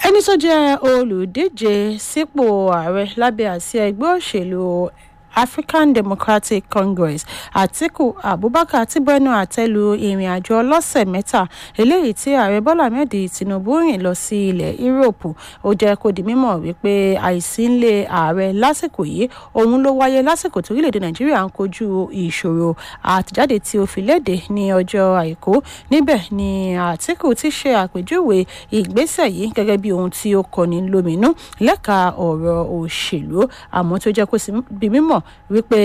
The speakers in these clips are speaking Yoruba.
ẹni tó jẹ́ olùdíje sípò ààrẹ lábẹ́ àsíá ẹgbẹ́ òṣèlú african democratic congress atiku abubakar ti bẹnu àtẹ́lu ìrìn àjò ọlọ́sẹ̀ mẹ́ta eléyìí tí ààrẹ bọ́lá ahmed tinubu rìn lọ sí ilẹ̀ yúróòpù ó jẹ́ kó di mímọ̀ wípé àìsí ńlé ààrẹ lásìkò yìí òun ló wáyé lásìkò tí orílẹ̀-èdè nàìjíríà ń kojú ìṣòro àtìjáde tí ó fi léde ní ọjọ́ àìkú níbẹ̀ ni atiku ti ṣe àpèjúwe ìgbésẹ̀ yìí gẹ́gẹ́ bí ohun tí ó kọni lóminú lẹ́ka ọ̀rọ̀ òṣèlú àmọ́ tó jẹ́ kó sì bí mímọ̀ wípé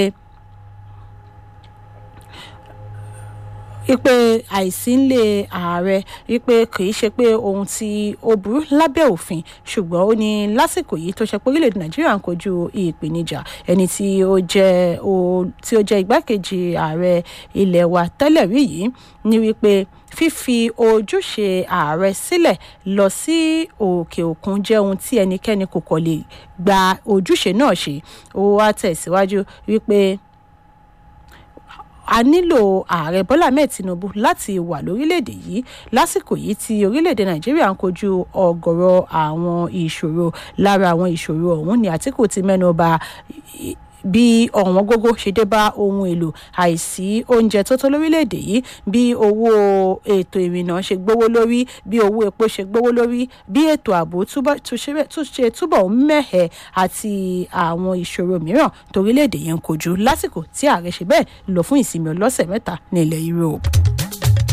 wípé àìsí ńlé ààrẹ wípé kì í ṣe pé ohun tí ó burú lábẹ́ òfin ṣùgbọ́n ó ní lásìkò yìí tó ṣe pé orílẹ̀-èdè nàìjíríà ń kojú ìpèníjà ẹni tí ó jẹ́ tí ó jẹ́ igbákejì ààrẹ ilẹ̀ wa tẹ́lẹ̀ rí yìí ní wípé fífi ojúṣe ààrẹ sílẹ̀ lọ sí òkè òkun jẹ́ ohun tí ẹnikẹ́ni kò kọ̀ lè gba ojúṣe náà ṣe ó wá tẹ̀síwájú wípé a nílò ààrẹ bọ́lá ahmed tinubu láti wà lórílẹ̀‐èdè yìí lásìkò yìí tí orílẹ̀‐èdè nàìjíríà ń kojú ọ̀gọ̀rọ̀ àwọn ìṣòro lára àwọn ìṣòro ọ̀hún ni àtìkù ti mẹ́nu bà bí ọ̀wọ́n gógó ṣe dé bá ohun èlò àìsí oúnjẹ tó tó lórílẹ̀‐èdè yìí bí owó ètò ìrìnnà ṣe gbówó lórí bí owó epo ṣe gbówó lórí bí ètò ààbò ṣe túbọ̀ ń mẹ́hẹ̀ àti àwọn ìṣòro mìíràn torílẹ̀‐èdè yẹn ń kojú lásìkò tí ààrẹ ṣe bẹ́ẹ̀ lọ fún ìsinmi ọlọ́sẹ̀ mẹ́ta ní ilẹ̀ europe.